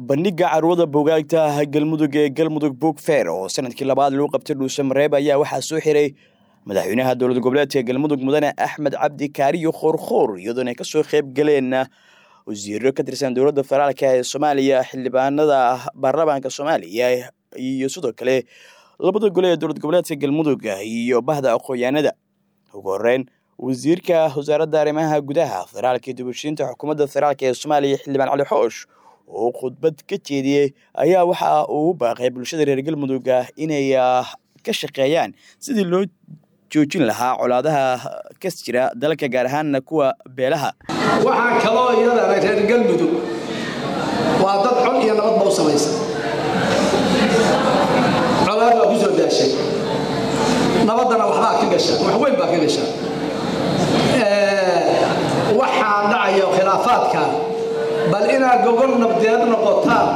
bandhiga carwada buugaagta galmudug ee galmudug book fair oo sanadkii labaad lagu qabtay dhuuse mareeb ayaa waxaa soo xiray madaxweynaha dowlad goboleedka galmudug mudane axmed cabdi kaariyo khoorkhoor iyadoona ay kasoo qayb galeen wasiiro ka tirsan dowladda federaalka ee soomaaliya xildhibaanada baarlamaanka soomaaliya iyo sidoo kale labada gole ee dowlad goboleedka galmudug iyo bahda aqoonyaanada ugu horeyn wasiirka wasaaradda arrimaha gudaha federaalka iyo dibushiinta xukuumadda federaalk ee soomaaliya xildhibaan cali xoosh oo khudbad ka jeediyey ayaa waxa uu baaqay bulshada reer galmudug inay ka shaqeeyaan sidii loo joojin lahaa colaadaha kas jira dalka gaar ahaanna kuwa beelaha waxaa kaloo iyadana reer galmudug waa dad cod iyo nabadba u samaysa colaad baa ku soo daashay nabaddana waxbaa ka gasha wax weyn baa ka gasha waxaa dhacaya khilaafaadka bal inaad gogol nabdeed noqotaan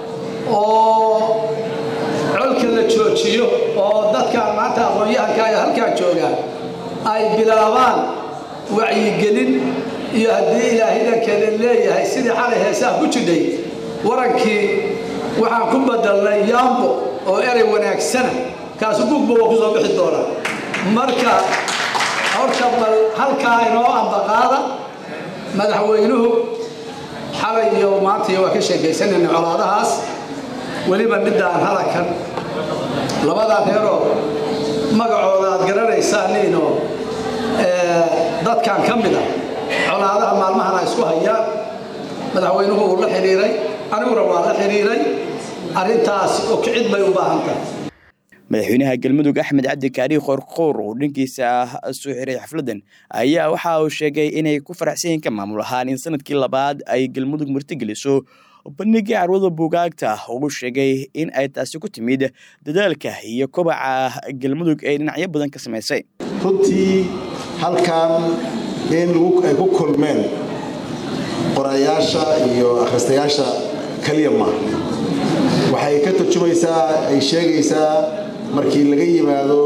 oo colka la joojiyo oo dadkaan maanta aqoon-yahanka ee halkaa joogaan ay bilaabaan wacyigelin iyo haddii ilaahidankeeda leeyahay sidii xalay heesaha ku jidhay warankii waxaan ku bedelnay yaambo oo erey wanaagsana kaasu gugba waa ku soo bixi doonaa marka horta bal halkaa inoo ambaqaada madaxweynuhu xalay iyo maanta waa ka sheekaysanayna colaadahaas weliba midaan halakan labadaa reeroo magacooda aad garanaysaaniinoo dadkan ka mid a colaadaha maalmahana isku hayaan madaxweynuhu uu la xidhiiray aniguna waa la xidhiiray arrintaas oo kicid bay u baahan tahay madaxweynaha galmudug axmed cabdi kaari khoorkhoor oo dhankiisa soo xiray xafladan ayaa waxa uu sheegay inay ku faraxsan yihiin ka maamul ahaan in sanadkii labaad ay galmudug martigeliso bandhigii carwada buugaagta ugu sheegay in ay taasi ku timid dadaalka iyo kobaca galmudug ee dhinacyo badan ka samaysay runtii halkan in ay ku kulmeen qorayaasha iyo akhristayaasha keliya ma waxay ka turjumaysaa ay sheegaysaa markii laga yimaado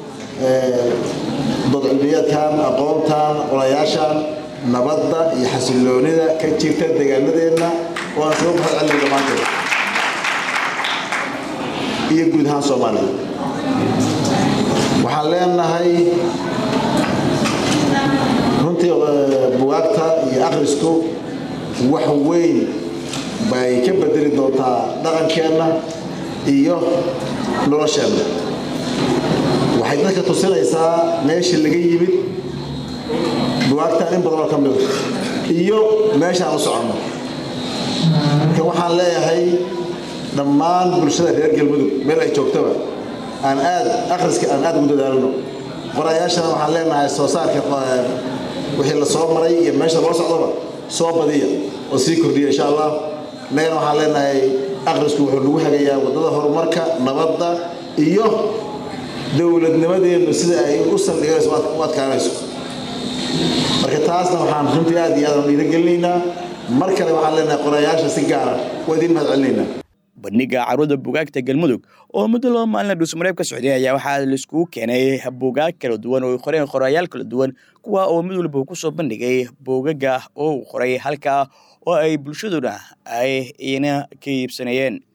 doodcilmiyaadkan aqoontan qorayaashan nabadda iyo xasilloonida ka jirta deegaanadeenna oo aan soo mahad celin dhammaanteed iyo guud ahaan soomaaliya waxaan leenahay runtii bugaagta iyo akhrisku wax weyn bay ka bedeli doontaa dhaqankeenna iyo nolosheenna waxay dadka tusinaysaa meeshii laga yimid bugaagtan in badanoo ka mida iyo meeshaan u soconno marka waxaan leeyahay dhammaan bulshada reer galmudug meel ay joogtaba aan aad akhriska aan aad ugu dadaalno qorayaashana waxaan leenahay soo saarka wixii la soo maray iyo meesha loo socdoba soo badiya oo sii kordhiya insha allah innagana waxaan leenahay akhrisku wuxuu nagu hagayaa waddada horumarka nabadda iyo dowladnimadeennu sida ay u saldhiganayso u adkaanayso marka taasna waxaan runtii aad iyo aad aan dhiiragelinaynaa mar kale waxaan leenahay qorayaasha si gaara waa idiin mahad celinaynaa bandhiga carwada buugaagta galmudug oo muddo laba maalina dhuusmareeb ka socday ayaa waxaa laiskugu keenay buugaag kala duwan oo ay qoreen qorayaal kala duwan kuwa oo mid walba uu kusoo bandhigay buugaga oo uu qoray halkaa oo ay bulshaduna ay ina ka iibsanayeen